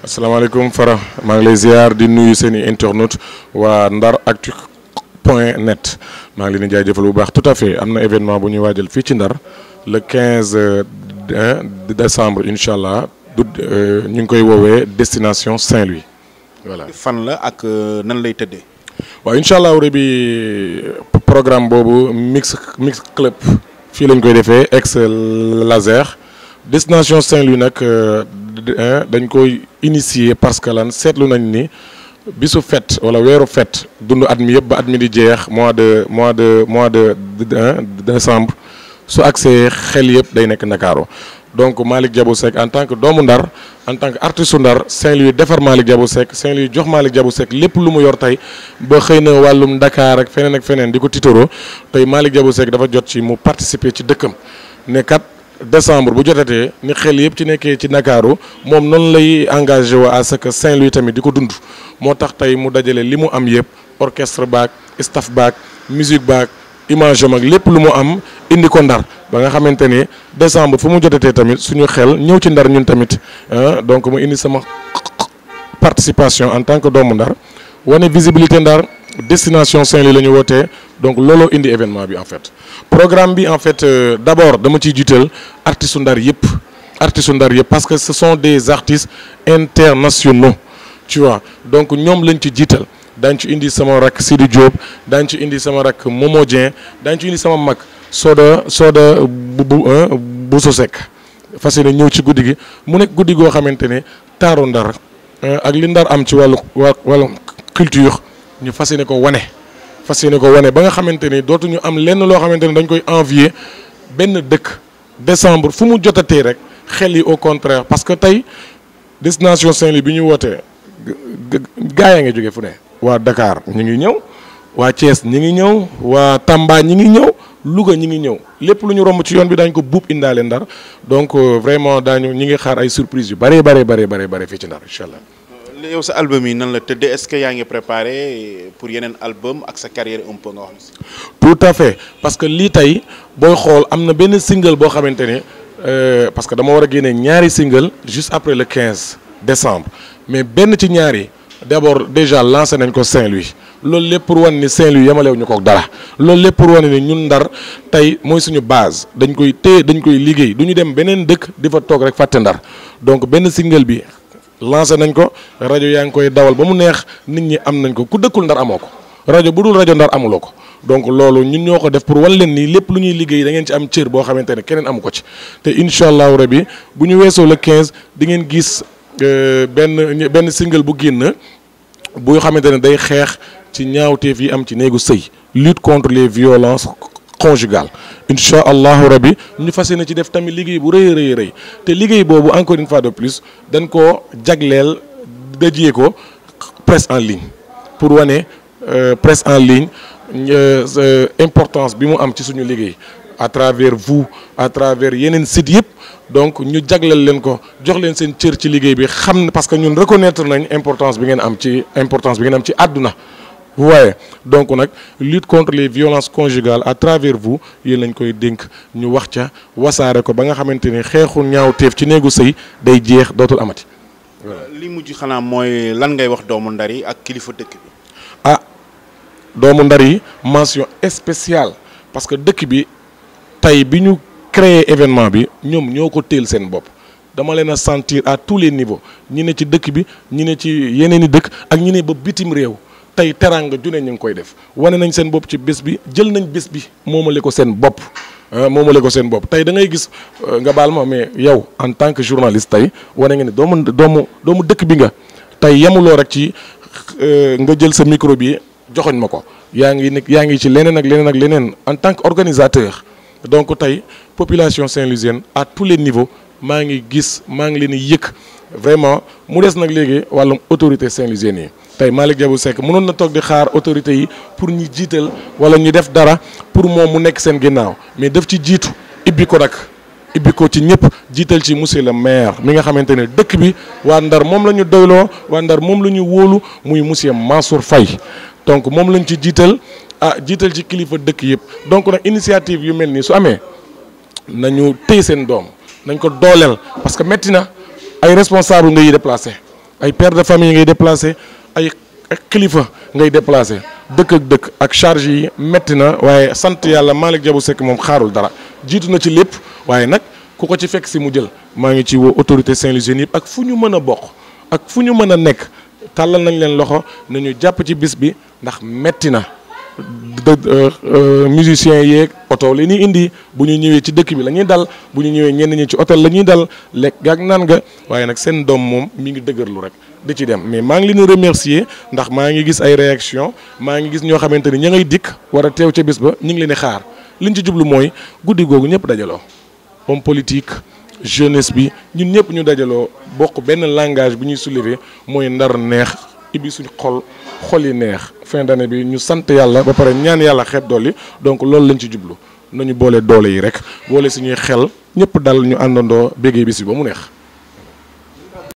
asalaamaaleykum Fara maa ngi lay ziar di nuyu seen i internautes waa Ndar Actu point net maa ngi leen di jaajëfal bu baax tout à fait am na événement bu ñuy waajal fii ci Ndar le 15 décembre incha allah du ñu ngi koy woowee destination Saint-Louis voilà. fan la ak nan lay tëddee. waaw incha allah rabi programme boobu mix mix club fii lañ koy defee ex laser destination Saint-Louis nag dañ koy initier parce que lan seetlu nañ ni bisu fête wala weeru fête dund at mi yëpp ba at mi di jeex mois de mois de mois de décembre su accès xel yëpp day nekk Ndakaaru donc Malick Diabou Seck en tant que doomu Ndar en tant que artiste Ndar Saint-Louis defar Malick Diabou Seck Saint-Louis jox Malick Diabou Seck lépp lu mu yor tey ba xëy na wàllum Dakar ak feneen ak feneen di ko tiitaroo tey Malick Diabou Seck dafa jot ci mu participer ci dëkkam ne kat décembre bu jotatee ni xel yëpp ci nekkee ci Ndakaaru moom noonu lay engagé wa à ce que Saint-Louis tamit di ko dund moo tax tey mu dajale li mu am yëpp orchestre baak staff baak musique baak image am ak lépp lu mu am indi ko Ndar ba nga xamante ni décembre fu mu jotatee tamit suñu xel ñëw ci Ndar ñun tamit donc mu indi sama participation en tant que doomu Ndar wane visibilité Ndar destination Saint-Louis la ñu wootee donc looloo indi événement bi en fait programme bi en fait euh, d'abord dama ciy jiital artistes Ndar yëpp artistes Ndar yëpp parce que ce sont des artistes internationaux tu vois donc ñoom lañ ci jiital daañu ci indi sama rakk Sidi Diop daañu ci indi sama rakk Momo Dieng daañu ci indi sama mag Soda Soda bu bu bu so Seck fas yéene ñëw ci guddi gi mu nekk guddi goo xamante ne taaru Ndar ak li Ndar am ci wàllu wàllu culture ñu fas yéene ko wane. fas yéene ko wane ba nga xamante ni dootuñu am lenn loo xamante ni dañ koy envier benn dëkk décembre fu mu jotatee rek xel yi au contraire parce que tey destination Saint-Louis bi ñu wootee gaa yaa ngi jóge fu ne. waa Dakar ñi ngi ñëw waa Thiès ñi ngi ñëw waa Tamba ñi ngi ñëw Louga ñi ngi ñëw lépp lu ñu romb ci yoon bi daañu ko buub indaale Ndar donc vraiment daañu ñi ngi xaar ay surprise yu bëree bare bare bare bare fii ci Ndar incha allah. yow sa album yi nan la tëddee est-ce que yaa ngi préparé pour yeneen album ak sa carrière un peu nga wax tout à fait parce que lii tey booy xool am na benn single boo xamante ne parce que dama war a génne ñaari single juste après le 15 décembre mais benn ci ñaari d'abord déjà lancé nañ ko Saint-Louis loolu lépp pour wan ni Saint-Louis yemalewu ñu ko dara loolu lépp pour wan ni ñun Ndar tey mooy suñu base dañ koy téye dañ koy liggéey du ñu dem beneen dëkk di fa toog rek fàtte Ndar donc benn single bi. lancé nañ ko rajo yaa ngi koy dawal ba mu neex nit ñi am nañ ko ku dëkkul ndar amoo ko rajo bu dul rajo ndar amuloo ko donc loolu ñun ñoo ko def pour wan leen nii lépp lu ñuy liggéey da ngeen ci am cër boo xamante ne keneen amu ko ci te incha allahu rabi bu ñu weesoo le 15 di ngeen gis benn benn single bu génn bu xamante ne day xeex ci ñaawteef yi am ci néegu sëy lutte contre les violences conjugales incha allahu rabi ñu fas yéene ci def tamit liggéey bu rëy rëy rëy te liggéey boobu encore une fois de plus dañ koo jagleel dajee ko presse en ligne pour wane presse en ligne importance bi mu am ci suñu liggéey à travers vous à travers yeneen sites yëpp donc ñu jagleel leen ko jox leen seen cër ci liggéey bi xam ne parce que ñun reconnaître nañ importance bi ngeen am ci importance bi ngeen am ci àdduna vous voyez donc nag lutte contre les violences conjugales à travers vous yéen lañ koy dénk ñu wax ca wasaare ko ba nga xamante ni xeexu ñaawteef ci néegu sëy day jeex dootul amati. li mujj xanaa mooy lan ngay wax doomu Ndar yi ak kilifa dëkk bi. ah doomu Ndar yi mention spéciale parce que dëkk bi tey bi ñu créer événement bi ñoom ñoo ko téel seen bopp. dama leen a sentir à tous les niveaux ñi ne ci dëkk bi ñi ne ci yeneen i dëkk ak ñi ne ba bitim réew. tey teraanga june ñu ngi koy def wane nañ seen bopp ci bés bi jël nañ bés bi moomale ko seen bopp moomale ko seen bopp tey da ngay gis nga baal ma mais yow en tant que journaliste tey wane nga ne doomu doomu doomu dëkk bi nga tey yemuloo rek ci nga jël sa micro bi joxoñ ma ko yaa ngi nekk yaa ngi ci leneen ak leneen ak leneen en tant que organisateur donc tey population saint-louisienne à tous les niveaux maa ngi gis maa ngi leen di yëkk vraiment mu des nag léegi wàllum autorité saint-louisienne yi tey Malick Diabou Seck mënoon na toog di xaar autorités yi pour ñu jiital wala ñu def dara pour moom mu nekk seen ginnaaw mais daf ci jiitu ibbi ko nag ibbi ko ci ñëpp jiital ci monsieur le maire mi nga xamante ne dëkk bi waa Ndar moom la ñu doyloo waa Ndar moom la ñu wóolu muy monsieur Mansour Faye donc moom lañ ci jiital ah jiital ci kilifa dëkk yëpp donc nag initiative yu mel nii su amee nañu téy seen doom nañ ko dooleel parce que métti na ay responsable nga yi déplacé ay père de famille ngay déplacé ay kilifa ngay déplacé dëkk ak dëkk ak charge yi metti na waaye sant yàlla Malick Diabou Seck moom xaarul dara jiitu na ci lépp waaye nag ku ko ci fekk si mu jël maa ngi ci woo autorité Saint-Louisienne yëpp ak fu ñu mën a bokk ak fu ñu mën a nekk tàllal nañ leen loxo nañu jàpp ci bis bi ndax metti na musiciens yeeg oto li ñuy indi bu ñu ñëwee ci dëkk bi la ñuy dal bu ñu ñëwee ñenn ñi ci hôtel la ñuy dal lekk gaag naan nga waaye nag seen doom moom mi ngi dëgërlu rek di ci dem mais maa ngi leen remercier ndax maa ngi gis ay réaction maa ngi gis ñoo xamante ni ña ngay dikk war a teew ca bis ba ñu ngi leen di xaar liñ ci jublu mooy guddi googu ñëpp dajaloo homme politique jeunesse bi ñun ñëpp ñu dajaloo bokk benn langage bu ñuy soulever mooy ndar neex ibi suñ xol xol yi neex fin d'année bi ñu sant yàlla ba pare ñaan yàlla xeeb dolli donc loolu lañ ci jublu nañu boole doole yi rek boole suñuy xel ñëpp dal ñu àndandoo béggee bis bi ba mu neex